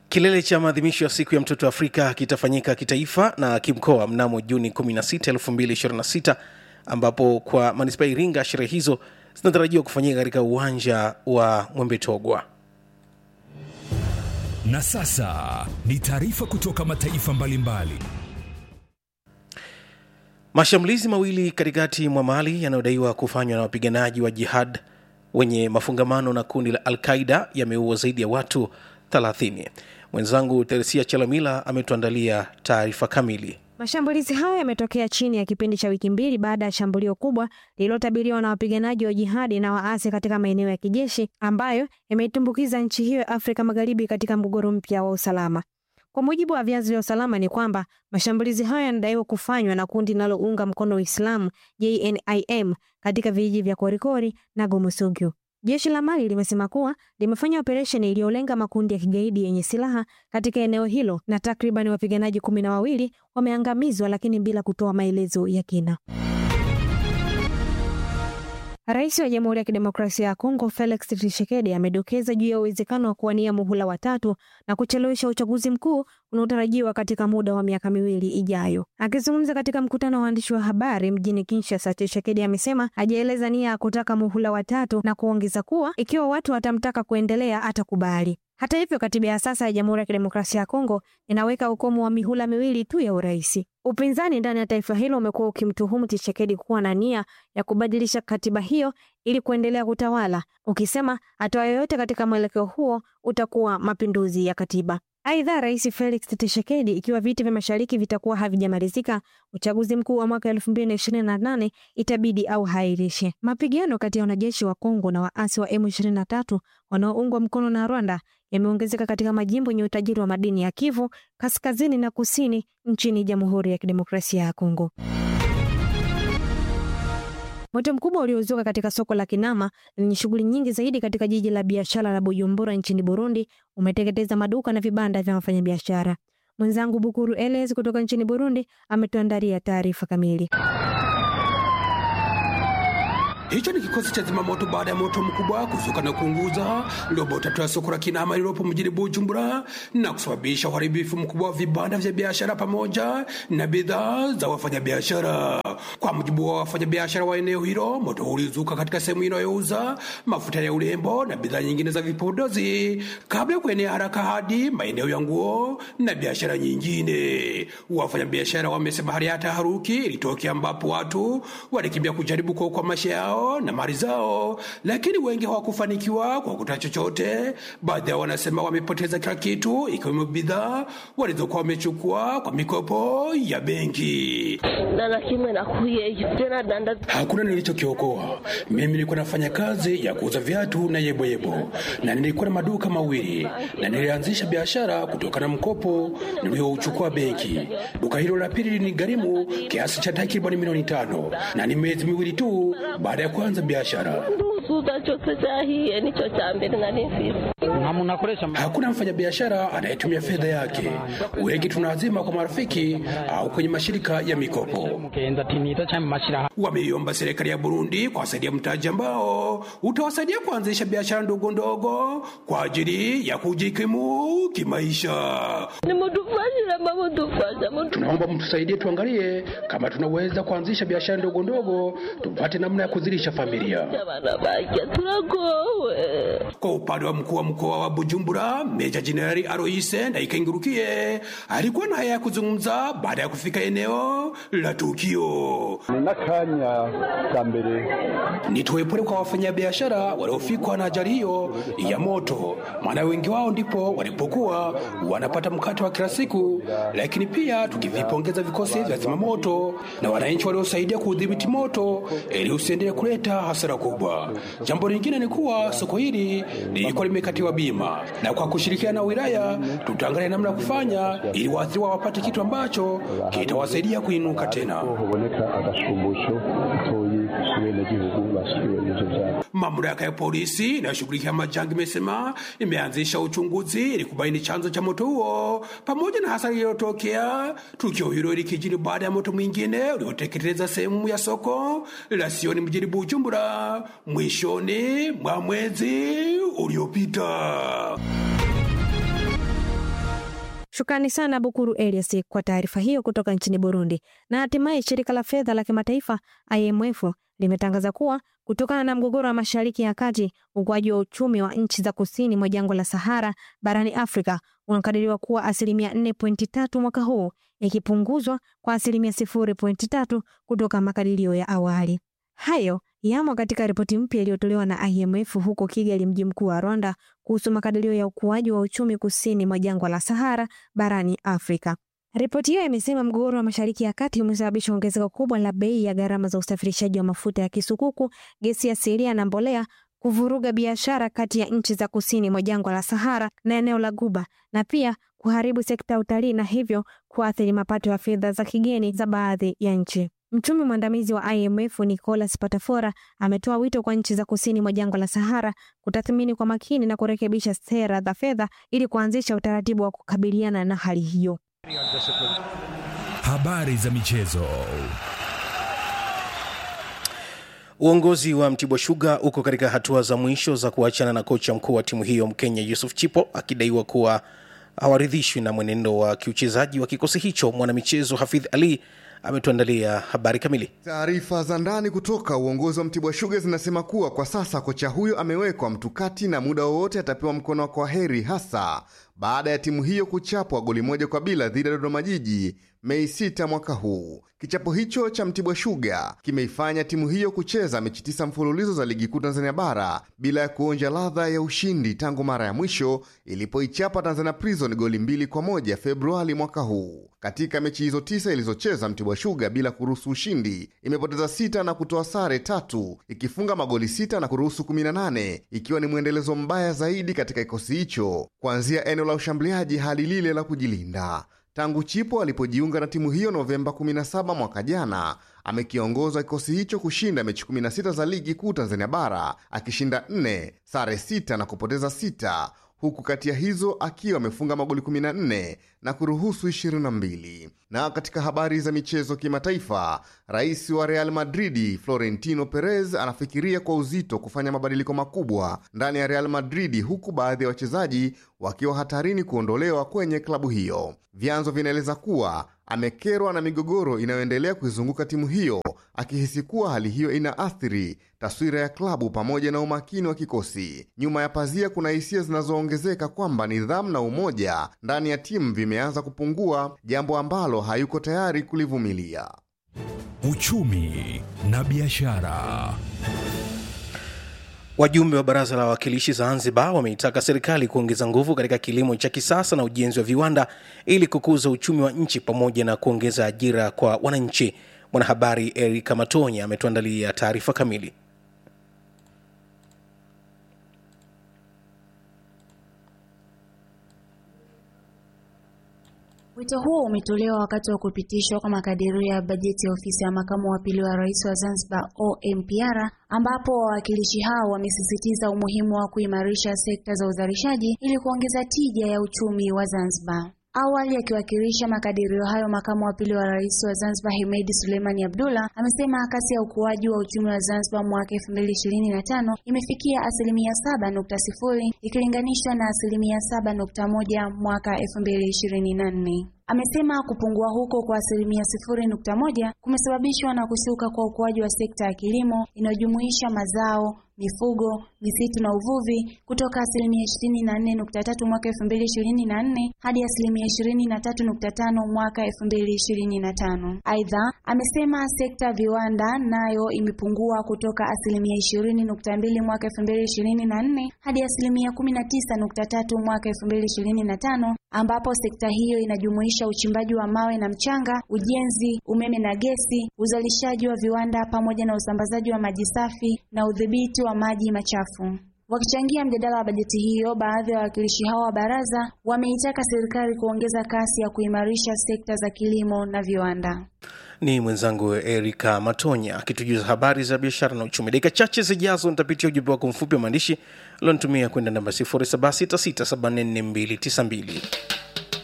Kilele cha maadhimisho ya siku ya mtoto Afrika kitafanyika kitaifa na kimkoa mnamo Juni 16, 2026 ambapo kwa manispaa ya Iringa sherehe hizo zinatarajiwa kufanyika katika uwanja wa Mwembetogwa. Na sasa ni taarifa kutoka mataifa mbalimbali. Mashambulizi mawili katikati mwa Mali yanayodaiwa kufanywa na wapiganaji wa jihad wenye mafungamano na kundi la Al-Qaida yameua zaidi ya watu 30. Mwenzangu Teresia Chalamila ametuandalia taarifa kamili. Mashambulizi hayo yametokea chini ya kipindi cha wiki mbili baada ya shambulio kubwa lililotabiriwa na wapiganaji wa jihadi na waasi katika maeneo ya kijeshi ambayo yameitumbukiza nchi hiyo ya Afrika Magharibi katika mgogoro mpya wa usalama. Kwa mujibu wa vyanzo vya usalama ni kwamba mashambulizi hayo yanadaiwa kufanywa na kundi linalounga mkono Uislamu JNIM katika vijiji vya Korikori na Gomusugyu. Jeshi la Mali limesema kuwa limefanya operesheni iliyolenga makundi ya kigaidi yenye silaha katika eneo hilo na takriban wapiganaji kumi na wawili wameangamizwa, lakini bila kutoa maelezo ya kina. Rais wa Jamhuri ya Kidemokrasia ya Kongo Felix Tshisekedi amedokeza juu ya uwezekano wa kuwania muhula watatu na kuchelewesha uchaguzi mkuu unaotarajiwa katika muda wa miaka miwili ijayo. Akizungumza katika mkutano wa waandishi wa habari mjini Kinshasa, Tshisekedi amesema hajaeleza nia ya kutaka muhula watatu na kuongeza kuwa ikiwa watu watamtaka kuendelea atakubali. Hata hivyo, katiba ya sasa ya Jamhuri ya Kidemokrasia ya Kongo inaweka ukomo wa mihula miwili tu ya urais. Upinzani ndani ya taifa hilo umekuwa ukimtuhumu Tshisekedi kuwa na nia ya kubadilisha katiba hiyo ili kuendelea kutawala, ukisema hatua yoyote katika mwelekeo huo utakuwa mapinduzi ya katiba. Aidha, Rais Felix Tshisekedi, ikiwa viti vya mashariki vitakuwa havijamalizika, uchaguzi mkuu wa mwaka elfu mbili na ishirini na nane itabidi au hairishe. Mapigano kati ya wanajeshi wa Kongo na waasi wa M23 wanaoungwa mkono na Rwanda yameongezeka katika majimbo yenye utajiri wa madini ya Kivu kaskazini na kusini nchini Jamhuri ya Kidemokrasia ya Kongo. Moto mkubwa uliozuka katika soko la Kinama lenye shughuli nyingi zaidi katika jiji la biashara la Bujumbura nchini Burundi umeteketeza maduka na vibanda vya wafanyabiashara. Mwenzangu Bukuru Eles kutoka nchini Burundi ametuandalia taarifa kamili. Hicho ni kikosi cha zimamoto baada ya moto mkubwa kuzuka na kuunguza robo tatu ya soko la Kinama lililopo mjini Bujumbura na kusababisha uharibifu mkubwa wa vibanda vya biashara pamoja na bidhaa za wafanyabiashara. Kwa mujibu wa wafanyabiashara wa eneo hilo, moto ulizuka katika sehemu inayouza mafuta ya urembo na bidhaa nyingine za vipodozi kabla ya kuenea haraka hadi maeneo ya nguo na biashara nyingine. Wafanyabiashara wamesema hali ya taharuki ilitokea ambapo watu walikimbia kujaribu kuokoa maisha yao na mali zao, lakini wengi hawakufanikiwa kwa kuta chochote. Baadhi yao wanasema wamepoteza kila kitu, ikiwemo bidhaa walizokuwa wamechukua kwa mikopo ya benki. Hakuna nilichokiokoa. Mimi nilikuwa nafanya kazi ya kuuza viatu na yeboyebo, na nilikuwa na maduka mawili, na nilianzisha biashara kutokana na mkopo niliouchukua benki. Duka hilo la pili ni gharimu kiasi cha takribani milioni tano, na ni miezi miwili tu baada ya kuanza biashara. Hakuna mfanyabiashara anayetumia fedha yake. Wengi tunaazima kwa marafiki au kwenye mashirika ya mikopo. Wameiomba serikali ya Burundi kuwasaidia mtaji ambao utawasaidia kuanzisha biashara ndogo ndogo kwa ajili ya kujikimu kimaisha. Tunaomba mtusaidie, tuangalie kama tunaweza kuanzisha biashara ndogo ndogo, tupate namna ya kuzilisha familia. Kwa upande wa mkuu wa mkoa wa Bujumbura, Meja Jenerali Aloise Ndayikengurukije alikuwa na haya ya kuzungumza baada ya kufika eneo la tukio. n'akanya ka mbere Nitoe pole kwa wafanyabiashara waliofikwa na ajali hiyo ya moto, maana wengi wao ndipo walipokuwa wanapata mkate wa kila siku, lakini pia tukivipongeza vikosi vya zimamoto na wananchi waliosaidia kuudhibiti moto ili usiendelee kuleta hasara kubwa. Jambo lingine ni kuwa soko hili lilikuwa limekatiwa bima, na kwa kushirikiana na wilaya tutaangalia namna ya kufanya ili waathiriwa wapate kitu ambacho kitawasaidia kuinuka tena. huboneka agashumbusho gatoyi ku benegihugu bashiriwe n'ivyo vyabo Mamlaka ya polisi inayoshughulikia majanga imesema imeanzisha uchunguzi ili kubaini chanzo cha moto huo pamoja na hasara iliyotokea. Tukio hilo likijiri baada ya moto mwingine ulioteketeza sehemu ya soko la Sioni mjini Bujumbura mwishoni mwa mwezi uliopita. Shukrani sana Bukuru Elias kwa taarifa hiyo kutoka nchini Burundi. Na hatimaye shirika la fedha la kimataifa IMF limetangaza kuwa kutokana na mgogoro wa Mashariki ya Kati, ukuaji wa uchumi wa nchi za kusini mwa jangwa la Sahara barani Afrika unakadiriwa kuwa asilimia 4.3 mwaka huu, ikipunguzwa kwa asilimia 0.3 kutoka makadirio ya awali. Hayo yamo katika ripoti mpya iliyotolewa na IMF huko Kigali, mji mkuu wa Rwanda, kuhusu makadirio ya ukuaji wa uchumi kusini mwa jangwa la Sahara barani Afrika. Ripoti hiyo imesema mgogoro wa Mashariki ya Kati umesababisha ongezeko kubwa la bei ya gharama za usafirishaji wa mafuta ya kisukuku, gesi asilia na mbolea, kuvuruga biashara kati ya nchi za kusini mwa jangwa la Sahara na eneo la Guba, na pia kuharibu sekta ya utalii na hivyo kuathiri mapato ya fedha za kigeni za baadhi ya nchi. Mchumi mwandamizi wa IMF Nicolas Patafora ametoa wito kwa nchi za kusini mwa jangwa la Sahara kutathmini kwa makini na kurekebisha sera za fedha ili kuanzisha utaratibu wa kukabiliana na hali hiyo. Habari za michezo. Uongozi wa Mtibwa Sugar uko katika hatua za mwisho za kuachana na kocha mkuu wa timu hiyo Mkenya Yusuf Chipo akidaiwa kuwa hawaridhishwi na mwenendo wa kiuchezaji wa kikosi hicho. Mwanamichezo Hafidh Ali ametuandalia habari kamili. Taarifa za ndani kutoka uongozi wa Mtibwa Sugar zinasema kuwa kwa sasa kocha huyo amewekwa mtukati na muda wowote atapewa mkono wa kwaheri, hasa baada ya timu hiyo kuchapwa goli moja kwa bila dhidi ya Dodoma Jiji Mei 6 mwaka huu. Kichapo hicho cha Mtibwa Sugar kimeifanya timu hiyo kucheza mechi tisa mfululizo za ligi kuu Tanzania bara bila ya kuonja ladha ya ushindi tangu mara ya mwisho ilipoichapa Tanzania Prison goli mbili kwa moja Februari mwaka huu. Katika mechi hizo tisa ilizocheza Mtibwa Sugar bila kuruhusu ushindi, imepoteza sita na kutoa sare tatu, ikifunga magoli sita na kuruhusu 18, ikiwa ni mwendelezo mbaya zaidi katika kikosi hicho kuanzia eneo la ushambuliaji hadi lile la kujilinda. Tangu Chipo alipojiunga na timu hiyo Novemba 17 mwaka jana, amekiongoza kikosi hicho kushinda mechi 16 za ligi kuu Tanzania bara, akishinda 4, sare 6 na kupoteza 6, huku kati ya hizo akiwa amefunga magoli 14 na kuruhusu 22. Na katika habari za michezo kimataifa, rais wa Real Madridi Florentino Perez anafikiria kwa uzito kufanya mabadiliko makubwa ndani ya Real Madridi, huku baadhi ya wachezaji wakiwa hatarini kuondolewa kwenye klabu hiyo. Vyanzo vinaeleza kuwa amekerwa na migogoro inayoendelea kuizunguka timu hiyo, akihisi kuwa hali hiyo inaathiri taswira ya klabu pamoja na umakini wa kikosi. Nyuma ya pazia, kuna hisia zinazoongezeka kwamba nidhamu na umoja ndani ya timu vimeanza kupungua, jambo ambalo hayuko tayari kulivumilia. Uchumi na biashara. Wajumbe wa baraza la wawakilishi Zanzibar wameitaka serikali kuongeza nguvu katika kilimo cha kisasa na ujenzi wa viwanda ili kukuza uchumi wa nchi pamoja na kuongeza ajira kwa wananchi. Mwanahabari Erika Matonya ametuandalia taarifa kamili. Wito huo umetolewa wakati wa kupitishwa kwa makadirio ya bajeti ya ofisi ya makamu wa pili wa rais wa Zanzibar OMPR, ambapo wawakilishi hao wamesisitiza umuhimu wa kuimarisha sekta za uzalishaji ili kuongeza tija ya uchumi wa Zanzibar. Awali akiwakilisha makadirio hayo, makamu wa pili wa rais wa Zanzibar Hemedi Suleimani Abdullah amesema kasi ya ukuaji wa uchumi wa Zanzibar mwaka 2025 imefikia asilimia 7.0 ikilinganishwa na asilimia 7.1 mwaka 2024. Amesema kupungua huko kwa asilimia 0.1 kumesababishwa na kushuka kwa ukuaji wa sekta ya kilimo inayojumuisha mazao mifugo, misitu na uvuvi kutoka asilimia 24.3 mwaka 2024 hadi asilimia 23.5 mwaka 2025. Aidha, amesema sekta ya viwanda nayo imepungua kutoka asilimia 20.2 mwaka 2024 hadi asilimia 19.3 mwaka 2025, ambapo sekta hiyo inajumuisha uchimbaji wa mawe na mchanga, ujenzi, umeme na gesi, uzalishaji wa viwanda pamoja na usambazaji wa maji safi na udhibiti wa maji machafu. Wakichangia mjadala wa bajeti hiyo, baadhi ya wawakilishi hao wa baraza wameitaka serikali kuongeza kasi ya kuimarisha sekta za kilimo na viwanda. Ni mwenzangu Erika Matonya akitujuza habari za biashara na uchumi. Dakika chache zijazo nitapitia ujumbe wako mfupi wa maandishi ulionitumia kwenda namba 0766744292.